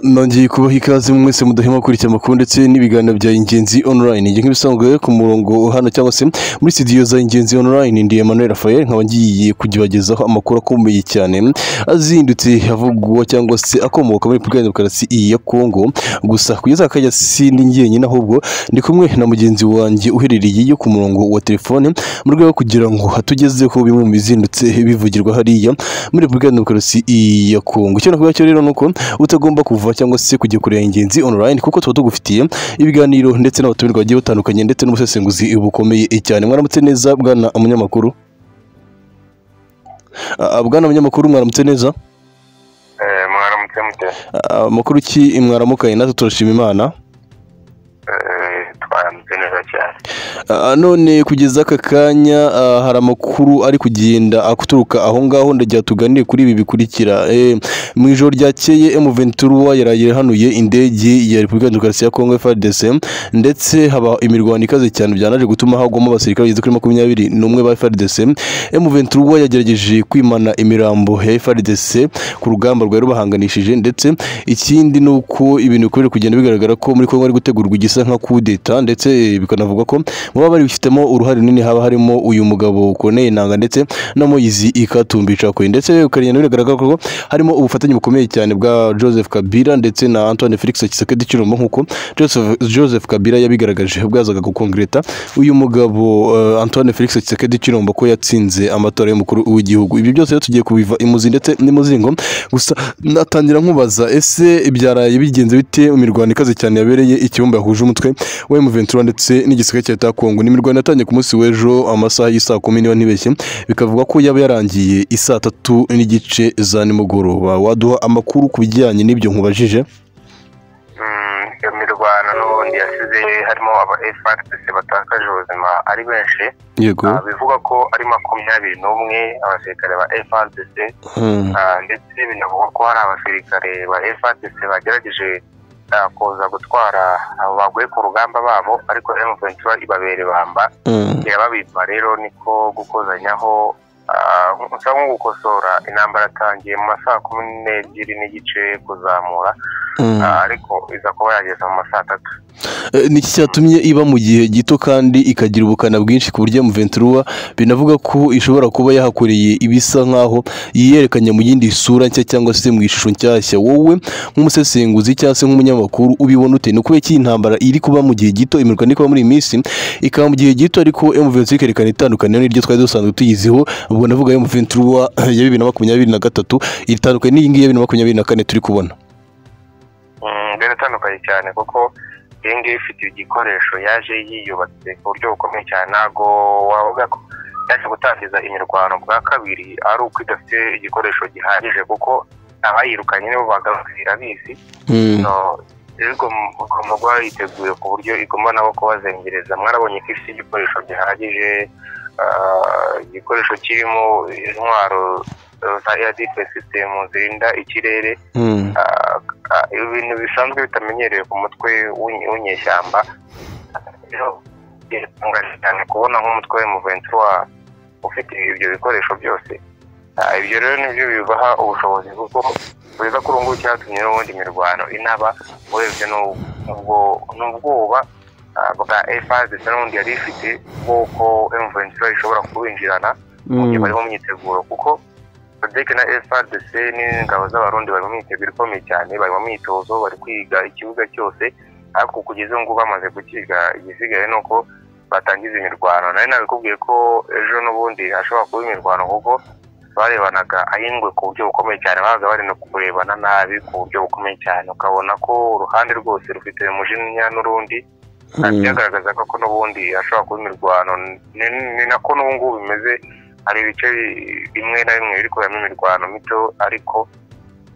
nongeye kubaha ikaze mwese mudahema gukurikira amakuru ndetse n'ibiganiro bya ingenzi online njye nk'ibisanzwe ku murongo hano cyangwa se muri studio za ingenzi online ndi Emmanuel Raphael nkaba ngiye kugebagezaho amakuru akomeye cyane azindutse avugwa cyangwa se akomoka muri Repubulika ya Demokarasi ya Kongo gusa kugeza aka kanya sindi njyenyine ahubwo ndi kumwe na mugenzi wanjye uherereye yo ku murongo wa telefone mu rwego rwo kugira ngo hatugezeho bimwe mu bizindutse bivugirwa hariya muri Repubulika ya Demokarasi ya Kongo icyo nakuvuga cyo rero ni uko utagomba kuva cyangwa se kujya kureba ingenzi online kuko tuba tugufitiye ibiganiro ndetse n'abatumirwa bagiye batandukanye ndetse n'ubusesenguzi bukomeye cyane mwaramutse neza bwana umunyamakuru Ah, ah, bwana umunyamakuru mwaramutse neza Eh, mwaramutse mute Ah, amakuru ki mwaramukanye natwe turashima imana Eh, twaramutse neza cyane Ah, none kugeza aka kanya ah, hari amakuru ari kugenda aturuka aho ngaho ndagira tuganire kuri ibi bikurikira Eh, mu ijoro ryakeye M23 yaraye irahanuye indege ya Repubulika ya Demokarasi ya Kongo FARDC ndetse haba imirwano ikaze cyane byanaje gutuma hagwamo abasirikare bageze kuri makumyabiri n'umwe ba FARDC M23 yagerageje kwimana imirambo ya FARDC ku rugamba rwari rubahanganishije ndetse ikindi ni uko ibintu bikomeje kugenda bigaragara ko muri Kongo hari gutegurwa igisa nka kudeta ndetse eh, bikanavugwa ko mu baba babifitemo uruhare runini haba harimo uyu mugabo Corneille Nanga ndetse na Moise Katumbi Chakwe ndetse ukagenda biragaragara ko harimo ubufatanye bukomeye cyane bwa Joseph Kabila ndetse na Antoine Felix Tshisekedi Tshilombo nk'uko Joseph, Joseph Kabila yabigaragaje ubwo yazaga gukongreta uyu mugabo eh, Antoine Felix Tshisekedi Tshilombo ko yatsinze amatora y'umukuru w'igihugu ibi byose rero tugiye kubiva imuzi ndetse n'imuzingo gusa natangira nkubaza ese ibyaraye bigenze bite mu mirwano ikaze cyane yabereye ikibumba yahuje umutwe wa M23 ndetse n'igisirikare cya Leta ya Kongo ni imirwano yatangiye ku munsi w'ejo amasaha y'isaa kumi niba ntibeshye bikavuga ko yaba yarangiye isaa tatu n'igice za nimugoroba waduha amakuru ku bijyanye n'ibyo nkubajije Mm, iyo mirwano n'ubundi yasize harimo aba FRDC batakaje ubuzima ari benshi yego Ah, bivugwa ko ari makumyabiri n'umwe abasirikare ba FRDC Hmm. ah, ndetse binavugwa ko hari abasirikare ba FRDC bagerageje ah, kuza gutwara abo baguye ku rugamba babo ariko M23 ibabere bamba Hmm. irababitwa rero niko gukozanyaho ah, gusa nko gukosora intambara yatangiye mu masaha kumi n'ebyiri n'igice kuzamura Hmm. ah, ariko iza kuba yageza mu masaha atatu Eh, ni iki cyatumye iba mu gihe gito kandi ikagira ubukana bwinshi ku buryo M23 binavuga ko ishobora kuba yahakoreye ibisa nk'aho yiyerekanye mu yindi sura nshya cyangwa se mu ishusho nshyashya wowe nk'umusesenguzi cyangwa se nk'umunyamakuru ubibona ute ni ukubera ko iyi ntambara iri kuba mu gihe gito imirwano iri kuba muri iyi minsi ikaba mu gihe gito ariko M23 ikerekana itandukaniro n'iryo twari dusanzwe tuyiziho ubwo navuga M23 ya bibiri na makumyabiri na gatatu itandukanye n'iyi ngiyi ya bibiri na makumyabiri na kane turi kubona Mm, rero itandukanye cyane kuko iyi ngiyi ifite igikoresho yaje yiyubatse ku buryo bukomeye cyane ntabwo wavuga ko yaje gutangiza imirwano bwa kabiri ari uko idafite igikoresho gihagije kuko abayirukanye nibo bagarutse irabizi Hmm. No, rero igom- igomba kuba yiteguye ku buryo igomba nabo kubazengereza mwarabonye ko ifite igikoresho gihagije ah, igikoresho kirimo intwaro eh, za air system zirinda ikirere Hmm. ah, ah, ibintu bisanzwe bitamenyerewe ku mutwe w'inye- w'inyeshyamba rero biratangaje cyane kubona nk'umutwe w'umuvensi wa ufite ibyo bikoresho byose Ah, ibyo rero nibyo bibaha ubushobozi kuko kugeza kuri ubu ngubu cyatumye n'ubundi mirwano inaba urebye n'u- n'ubwo- n'ubwoba ah, bwa efase n'ubundi yari ifite bw'uko emuventura ishobora kubinjirana mu gihe bari mu myiteguro kuko sadek na FRDC n'ingabo z'abarundi bari mu myiteguro ikomeye cyane bari mu myitozo bari kwiga ikibuga cyose ariko kugeza ubu ngubu bamaze gukiga igisigaye ni uko batangiza imirwano nari nabikubwiye ko ejo n'ubundi hashobora kuba imirwano kuko barebanaga ahingwe ku buryo bukomeye cyane babaga bari no kurebana nabi ku buryo bukomeye cyane ukabona ko uruhande rwose rufite umujinya n'urundi Hmm. byagaragaza ko n'ubundi hashobora kuba imirwano ni ni nako n'ubu ngubu bimeze hari ibice bi- bimwe na bimwe biri kuberamo imirwano mito ariko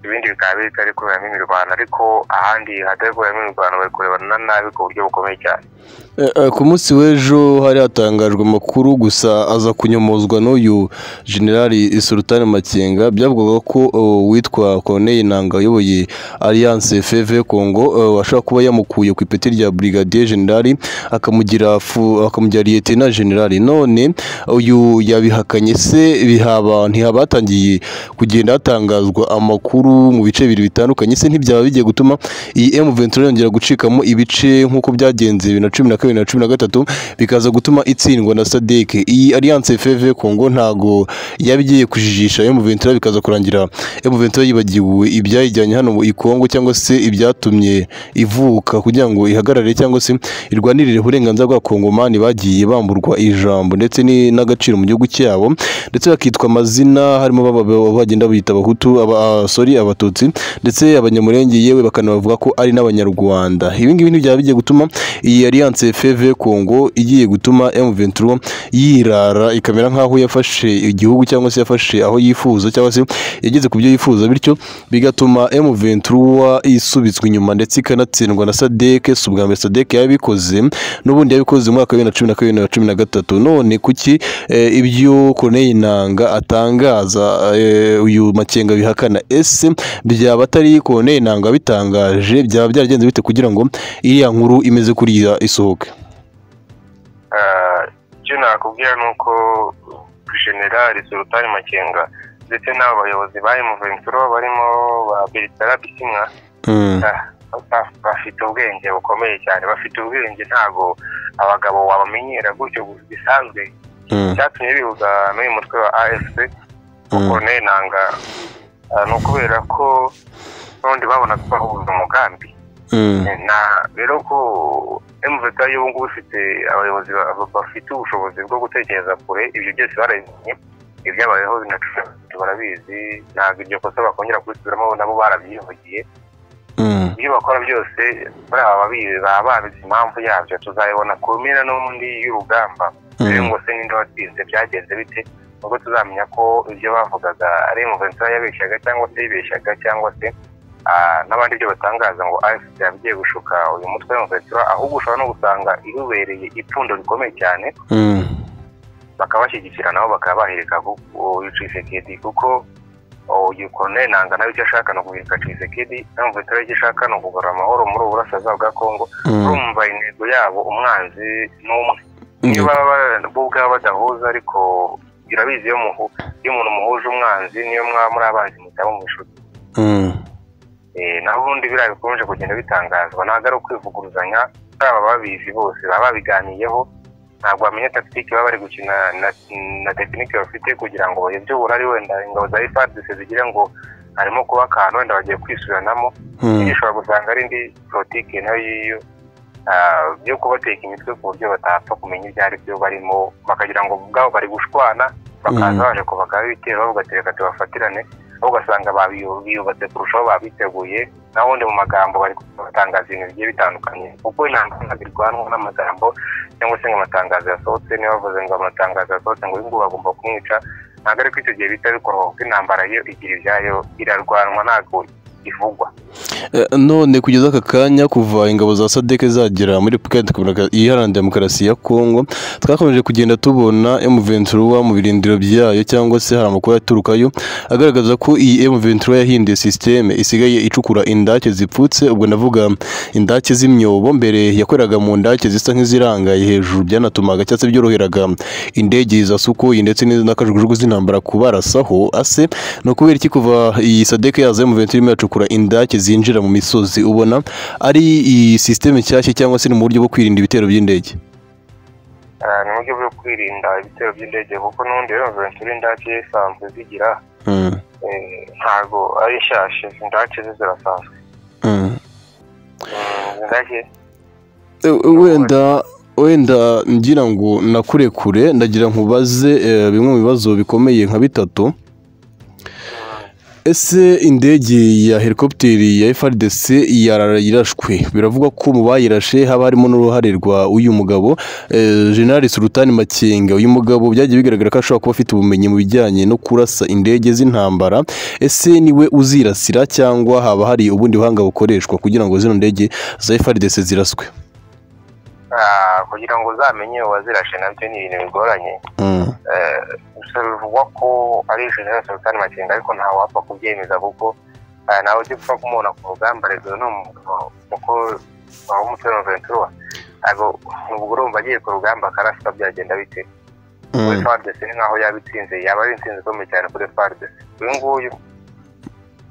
ibindi bikaba bitari kuberamo imirwano ariko ahandi hatari kuberamo imirwano bari kurebana nabi ku buryo bukomeye cyane Eh, eh, ku munsi w'ejo hari hatangajwe amakuru gusa aza kunyomozwa n'uyu generali Sultan Makenga byavugwaga ko oh, witwa Corneille Nanga uyoboye Alliance FV Congo eh, ashobora kuba yamukuye ku ipeti rya Brigadier General akamugira fu- akamugira Lieutenant General none uyu yabihakanye se bihaba ntihabatangiye kugenda hatangazwa amakuru mu bice bibiri bitandukanye se ntibyaba bigiye gutuma iyi M23 yongera gucikamo ibice nk'uko byagenze bibiri na cumi na kabiri na cumi na gatatu bikaza gutuma itsindwa na SADC iyi Alliance FV Congo ntago yaba igiye kujijisha M23 bikaza kurangira M23 yibagiwe ibyayijyanye hano i Congo cyangwa se ibyatumye ivuka kugira ngo ihagarare cyangwa se irwanirire uburenganzira bwa Kongomani bagiye bamburwa ijambo ndetse ni- n'agaciro mu gihugu cyabo ndetse bakitwa amazina harimo baba- baba- bagenda biyita abahutu aba sorry abatutsi ndetse abanyamurenge yewe bakanabavuga ko ari n'abanyarwanda ibi ngibi ntibyaba bigiye gutuma iyi alliance FV Congo igiye gutuma M23 yirara ikamera nk'aho yafashe igihugu cyangwa se yafashe aho yifuza cyangwa se yageze ku byo yifuza bityo bigatuma M23 isubitswe inyuma ndetse ikanatsindwa na SADC si ubwa mbere SADC yabikoze n'ubundi yabikoze mu mwaka wa bibiri na cumi na kabiri na cumi na gatatu none kuki eh, ibyo Corneille Nanga atangaza eh, uyu Makenga bihakana ese byaba atari Corneille Nanga bitangaje byaba byaragenze bite kugira ngo iriya nkuru imeze kuriya isohoke Ah, icyo nakubwira ni uko generali sultani makenga ndetse n'abo bayobozi ba emuventuro barimo ba beritara bisimwa Mm. Ah, ba- bafite ubwenge bukomeye cyane bafite ubwenge ntabwo abagabo wabamenyera gutyo bisanzwe Mm. icyatumye bihuza n'uyu mutwe wa afp Mm. Corneille nanga ah, ni ukubera ko n'ubundi babonaga bahuza umugambi Mm. na rero ko mvk y'ubu ngubu ifite abayobozi ba- bafite ubushobozi bwo gutekereza kure ibyo byose barabimenye ibyabayeho binacuruzwa barabizi ntabwo iryo kosa bakongera kubisubiramo nabo barabyivugiye Mm. ibyo bakora byose muri aba babizi baba babizi impamvu yabyo tuzabibona ku mpera n'ubundi y'urugamba rero Mm. ngo se ninde watsinze byagenze bite ubwo tuzamenya ko ibyo bavugaga ari muventura yabeshyaga cyangwa se yibeshyaga cyangwa se ah, n'abandi ibyo batangaza ngo afc yabigiye gushuka uyu mutwe muventura ahubwo ushobora no gusanga irubereye ipfundo rikomeye cyane Mm. bakaba bashyigikira nabo bakaba bahereka uyu Tshisekedi kuko uyu Corneille Nanga nawe icyo ashaka ni uguhirika Tshisekedi nawe muventura icyo ashaka ni ukugarura amahoro muri ubu burasirazuba bwa Kongo Mm. urumva intego yabo umwanzi ni umwe niba ba- bo ubwabo badahuza ariko irabizi iyo muhu iyo umuntu muhuje umwanzi niyo mwaba muri abanzi mutaba mu inshuti Mm. Eh, naho ubundi biriya bikomeje kugenda bitangazwa ntabwo ari ukwivuguruzanya baba babizi bose baba babiganiyeho ntabwo bamenya takitike baba bari gukina na, na tekinike bafite kugira ngo bayobye uburari wenda ingabo za ifadise zigire ngo harimo kuba akantu wenda bagiye kwisubiranamo Mm. ushobora gusanga ari indi politiki nayo y'iyo ah, yo kubateka imitwe ku buryo batapfa kumenya ibyo ari byo barimo bakagira ngo ubwabo bari gushwana Mhm. bakaza baje kubaka ibitero bavuga ati reka tubafatirane aho ugasanga babiyu- biyubatse kurushaho babiteguye naho ubundi mu magambo bari batangaza ibintu bigiye bitandukanye kuko intambwe ntabwo irwanwa n'amagambo cyangwa se ngo amatangazo yasohotse niba bavuze ngo amatangazo yasohotse ngo uyu nguyu bagomba kumwica ntabwo ariko icyo gihe bihita bikorwa kuko intambara yo igira ibyayo irarwanwa ntabwo ivugwa Eh, none kugeza aka kanya kuva ingabo za sadeke zagera muri repubulika Iharanira Demokarasi- iharanira demokarasi ya kongo twakomeje kugenda tubona M23 mu birindiro byayo cyangwa se hari amakuru aturukayo agaragaza ko iyi M23 yahinduye sisiteme isigaye icukura indake zipfutse ubwo navuga indake z'imyobo mbere yakoreraga mu ndake zisa nk'izirangaye hejuru byanatumaga cyangwa se byoroheraga indege za sukoyi ndetse n'akajugujugu z'intambara kubarasaho ase ni ukubera iki kuva iyi sadeke yaza M23 irimo iracukura indake zinjira mu misozi ubona ari iyi sisiteme nshyashya cyangwa se ni mu buryo bwo kwirinda ibitero by'indege Ah, ni uburyo bwo kwirinda ibitero by'indege kuko n'ubundi rero ventura indake zisanzwe zigira Mm, eh, ntago ari nshyashya indake ze zirasanzwe mm. Mm, indake Eh, wenda wenda ngira ngo nakure kure ndagira nkubaze eh, bimwe mu bibazo bikomeye nka bitatu mm, ese indege ya helikopiteri ya FRDC yarara yarashwe biravugwa ko mu bayirashe haba harimo n'uruhare rwa uyu mugabo eh, General Sultan Makenga uyu mugabo byagiye bigaragara ko ashobora kuba afite ubumenyi mu bijyanye no kurasa indege z'intambara ese niwe uzirasira cyangwa haba hari ubundi buhanga bukoreshwa kugira ngo zino ndege za FRDC ziraswe ah, kugira ngo uzamenye uwazirashe nabyo ni ibintu bigoranye Mm, Eh, gusa bivugwa ko ari general sultan makenga ariko ntawe wapfa kubyemeza kuko ah, ntawe ugipfa kumubona ku rugamba rezo ni umugabo kuko waba umutwe wa ventura ntabwo ubwo urumva agiye ku rugamba akaraswa byagenda bite kuri mm, fardesi ni nkaho yaba itsinze yaba ari intsinzi ikomeye cyane kuri fardesi uyu nguyu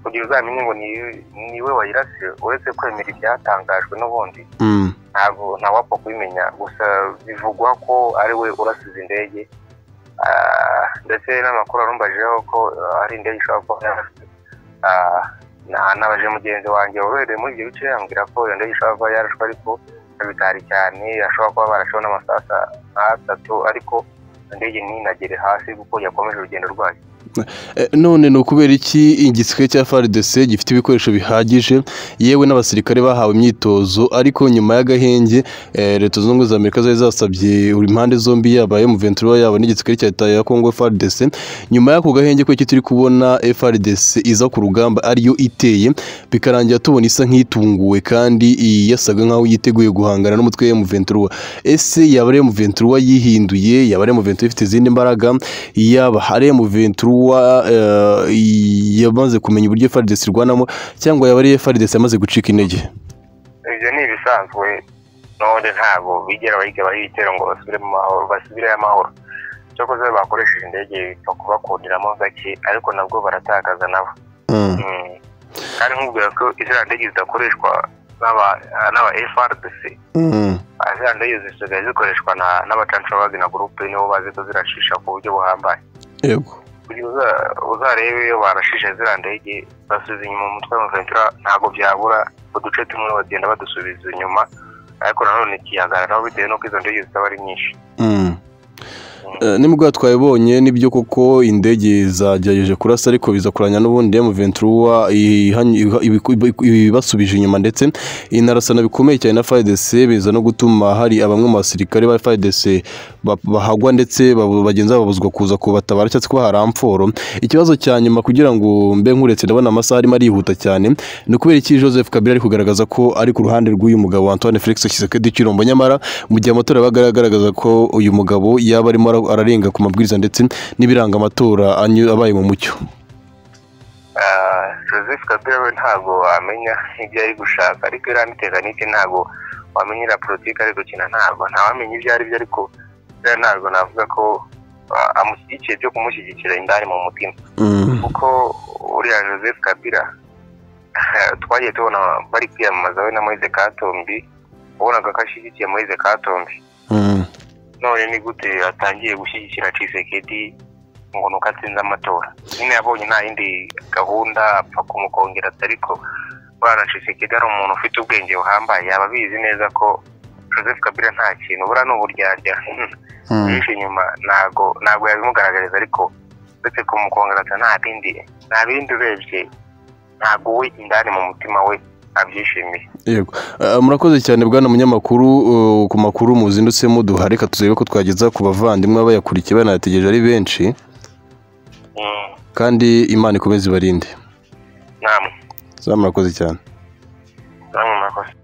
kugira uzamenye ngo ni niwe wayirasiye uretse kwemera ibyatangajwe n'ubundi Mm. ntabwo ntawapfa kubimenya gusa bivugwa ko ari we urasize indege Ah, ndetse n'amakuru arumbajeho ko ah, ari indege ishobora kuba yarasize Ah, na- nabaje mugenzi wanjye wabereye muri ibyo bice yambwira ko iyo ndege ishobora kuba yarashwe ariko bitari cyane ashobora kuba barasheho n'amasasa atatu ariko indege ntinagere hasi kuko yakomeje urugendo rwayo Eh, none ni ukubera iki igisirikare cya FARDC gifite ibikoresho bihagije yewe n'abasirikare bahawe imyitozo ariko nyuma y'agahenge eh, leta zunze ubumwe za amerika zari zasabye buri mpande zombi yaba M23 yaba n'igisirikare cya leta ya Congo FARDC nyuma y'ako gahenge ko iki turi kubona FARDC iza ku rugamba ariyo iteye bikarangira tubona isa nk'itunguwe kandi yasaga nkaho yiteguye guhangana n'umutwe wa M23 ese yaba ari M23 yihinduye yaba ari M23 ifite izindi mbaraga yaba hari M23 eh, yamaze kumenya uburyo FARDC irwanamo cyangwa yaba ari FARDC yamaze gucika intege ibyo ni ibisanzwe none ntabwo bigera bayigabaho ibitero ngo basubire mu mahoro basubireyo amahoro cyakoze bakoresheje indege bipfa kubakundiramo gake ariko nabwo baratakaza nabo Mm. Mm. kandi nkubwira ko iziriya ndege zidakoreshwa n'aba n'aba FRDC Mm. ah, ziriya ndege zisigaye zikoreshwa na- n'abacancabagi na gurupe nibo bazi ko zirashisha ku buryo buhambaye yego kugira uza- uzarebe iyo barashishe ziriya ndege basubiza inyuma umutwe wa Ventura ntabwo byabura uduce tumwe bagenda badusubiza inyuma ariko nanone ikihagararaho bitewe n'uko izo ndege zitaba ari nyinshi Mm. Eh, nimubwo twabibonye nibyo koko indege zagerageje kurasa ariko biza kuranya n'ubundi M23 ihanye- iha- ibiku- ibiku- ibibasubije inyuma ndetse inarasana bikomeye cyane na FARDC biza no gutuma hari abamwe mu basirikare ba FARDC ba- bahagwa ndetse babu- bagenzi babo babuzwa kuza kubatabara cyangwa se kubaha ramforo ikibazo cya nyuma kugira ngo mbe nkuretse ndabona amasaha arimo arihuta cyane ni ukubera iki Joseph Kabila ari kugaragaza ko ari ku ruhande rw'uyu mugabo Antoine Felix Tshisekedi Chilombo nyamara mu gihe amatora yabaga agaragaza ko uyu mugabo yaba arimo ara- ararenga ku mabwiriza ndetse n'ibiranga amatora anyu- abaye mu mucyo Ah, joseph kabila we ntabwo wamenya ibyo ari gushaka ariko iriya tekinike ntabwo wamenya iriya politiki ari gukina ntabwo ntawamenya ibyo ari byo ariko buriya ntabwo navuga ko ah, amushyigikiye byo kumushyigikira indani mu mutima Mm. kuko uriya joseph kabila twagiye tubona bari kwiyamamaza we na moise katombi wabonaga ko ashyigikiye moise katombi Mm. none ni gute atangiye gushyigikira cisekedi ngo nuko atsinze amatora nyine yabonye nta yindi gahunda apfa kumukongereza ariko buriya cisekedi ari umuntu ufite ubwenge buhambaye yaba abizi neza ko joseph kabila nta kintu buriya ni uburyarya Mm. yihishe inyuma ntago ntago yabimugaragariza ariko uretse kumukongereza nta bindi nta bindi urebye ntabwo we indani mu mutima we abyishimiye Yego. Eh, murakoze cyane bwana munyamakuru eh, ku makuru muzindutse muduha reka turebe ko twageza ku bavandimwe abayakurikiye banayategereje ari benshi Mm, kandi imana ikomeze ibarinde namwe za murakoze cyane namwe murakoze